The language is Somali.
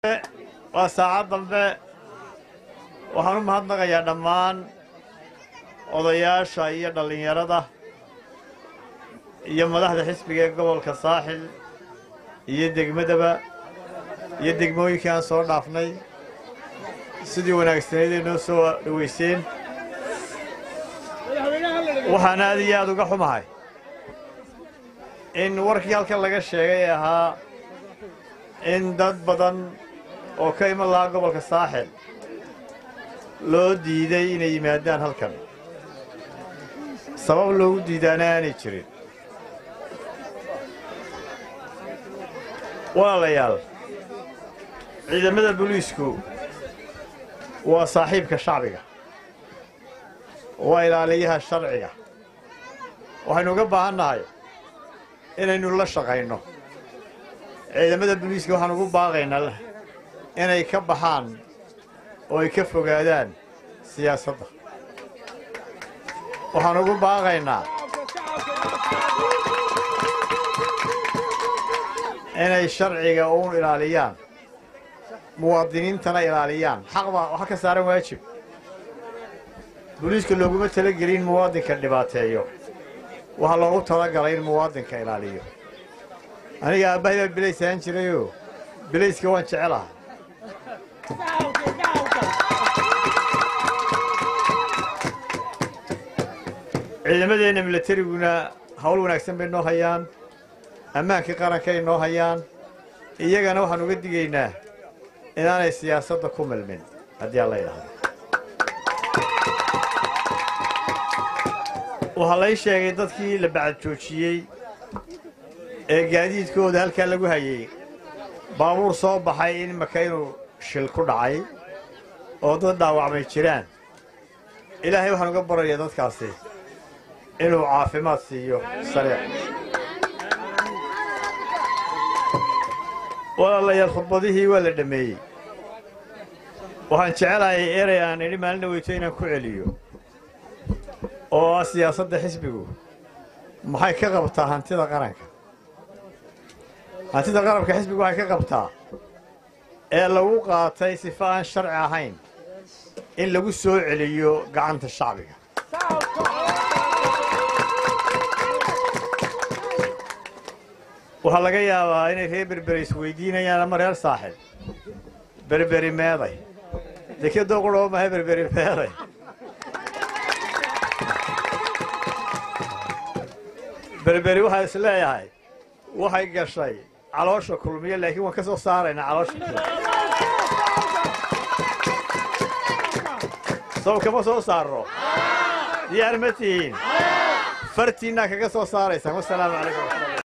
waa saacad dambe waxaan u mahadnaqayaa dhammaan odayaasha iyo dhallinyarada iyo madaxda xisbiga ee gobolka saaxil iyo degmadaba iyo degmooyinkii aan soo dhaafnay sidii wanaagsaneyd ay noo soo dhowayseen waxaan aad iyo aad uga xumahay in warkii halkan laga sheegay ee ahaa in dad badan oo ka iman lahaa gobolka saaxil loo diiday inay yimaadaan halkan sabab loogu diidaana aanay jirin walaalayaal ciidamada booliisku waa saaxiibka shacbiga waa ilaaliyaha sharciga waxaynu uga baahan nahay inaynu la shaqayno ciidamada booliiska waxaan ugu baaqaynaa inay ka baxaan oo ay ka fogaadaan siyaasadda waxaan ugu baaqaynaa inay sharciga uun ilaaliyaan muwaadiniintana ilaaliyaan xaq baa waxa ka saaran waajib booliiska looguma talagelin muwaadinka dhibaateeyo waxaa loogu talagalay in muwaadinka ilaaliyo aniga aabbahay baa bilays ahaan jirayoo bilayska waan jecelaha ciidamadeenna milatariguna hawl wanaagsan bay noo hayaan ammaankii qarankay noo hayaan iyagana waxaan uga digaynaa inaanay siyaasadda ku milmin haddii aan la yidhaahdo waxaa lay sheegay dadkii la bacad joojiyey ee gaadiidkooda halkaa lagu hayey baabuur soo baxay in maka inuu shil ku dhacay oo dad dhaawacmay jiraan ilaahay waxaan uga barayaa dadkaasi inuu caafimaad siiyo sariic walaalayaal khudbadihii waa la dhammeeyey waxaan jecelahay erey aan idhi maalin dhaweyto inaan ku celiyo oo ah siyaasadda xisbigu maxay ka qabtaa hantida qaranka hantida qaranka xisbigu waxay ka qabtaa ee lagu qaatay sifa aan sharci ahayn in lagu soo celiyo gacanta shacbiga waxaa laga yaabaa inay reer berberi isweydiinayaan ama reer saaxib berberi meeday dekadoo qurhoo mahay berberi meeday berberi waxaa is leeyahay waxay gashay caloosha kulmiya laakiin waan ka soo saaraynaa caloosha kulmiya sow kama soo saarno diyaar ma tihiin fartiinnaa kaga soo saaraysaan wasalaamu calaykum